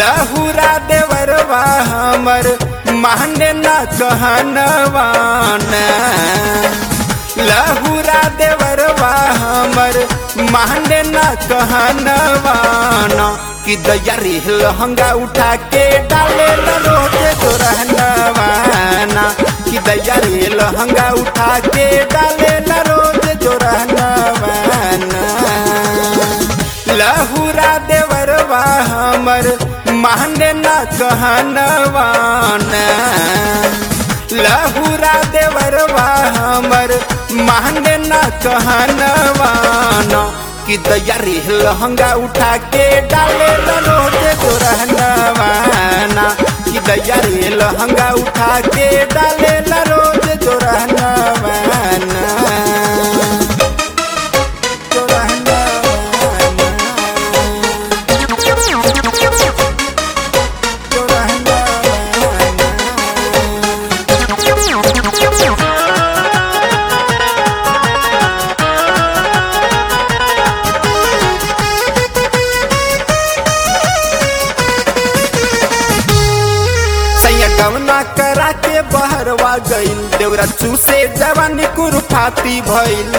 लहुरा देवरवा हमर माने न कहनवान लहुरा देवरवा हमर माने न कहनवान कि दैया रे लहंगा उठा के डाले न रोजे जोरहनवाना कि दैया रे लहंगा उठा के डाले न रोज जोरहनवाना लहुरा देवरवा हमर माने न कहनवान लहुरा देवरवा हमर माने न कहनवान कि दैया रे लहंगा उठा के डाले न रोज जोरहनवाना कि दैया रे लहंगा उठा के डाले न रोज जोरहनवाना सैया गवना करा के बहरवा गईल देवरा चूसे जवानी कुरफाती भइल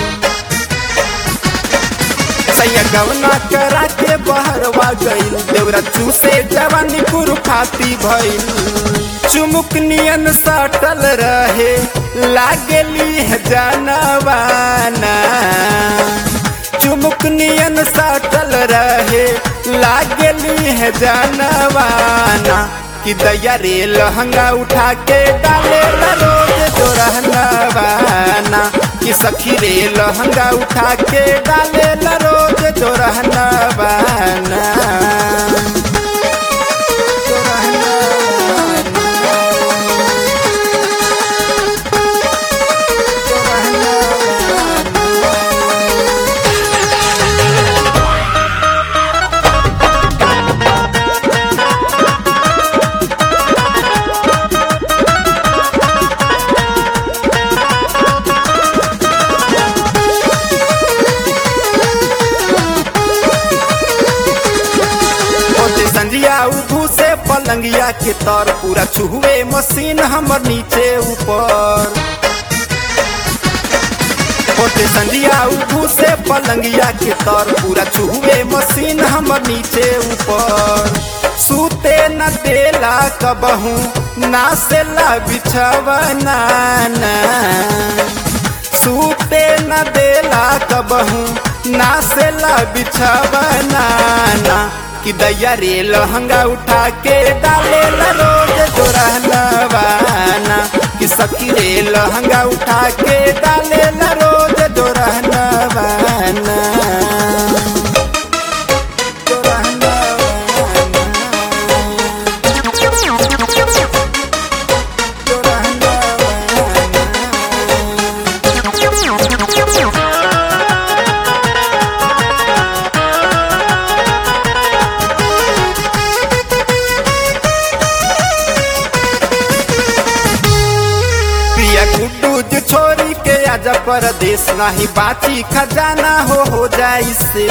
सैया गवना करा के बहरवा गईल देवरा चूसे जवानी कुरफाती भइल चुमुक नियन सटल रहे लागली है जानवाना चुमुक नियन सटल रहे लागली है जानवाना कि दैया रे लहंगा उठा के डाले न रोज जोरहनवाना कि सखी रे लहंगा उठा के डाले न रोज जोरहनवाना ओते संजिया उठू से पलंगिया के तर पूरा छुए मशीन हमर नीचे ऊपर ओते संजिया उठू से पलंगिया के तर पूरा छुए मशीन हमर नीचे ऊपर सूते न देला कबहू ना से ला बिछवना सूते न देला कबहू ना से ला बिछवना कि दैया रे लहंगा उठा के डाले ला रोज जोरहनवाना कि सखी रे लहंगा उठा के डाले ला रोज जोरहनवाना पिया गुड्डू जो छोरी के आजा परदेश नहीं बाची खजाना हो हो जाई से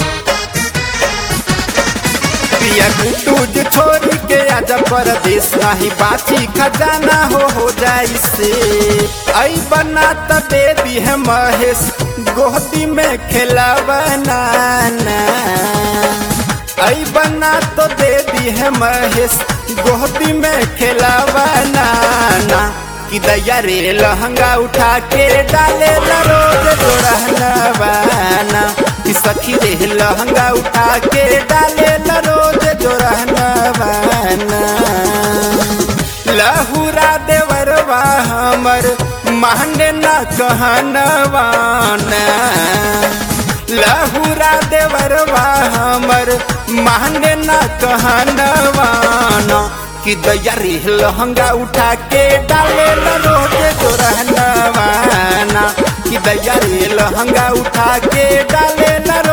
पिया गुड्डू जो छोरी के आजा परदेश नहीं बाची खजाना हो हो जाई से आई बना त दे दी है महेश गोदी में खेला बनाना आई बना तो दे दी है महेश गोदी में खेला बनाना कि दैया रे लहंगा उठा के डाले ला रोज जोरहनवाना कि सखी रे लहंगा उठा के डाले ला रोज जोरहनवाना लहुरा देवरवा हमर माने न कहनवाना लहुरा देवरवा हमर माने न कहनवाना कि दैया रे लहंगा उठा के डाले ला रोज जोरहनवाना कि दैया रे लहंगा उठा के डाले ला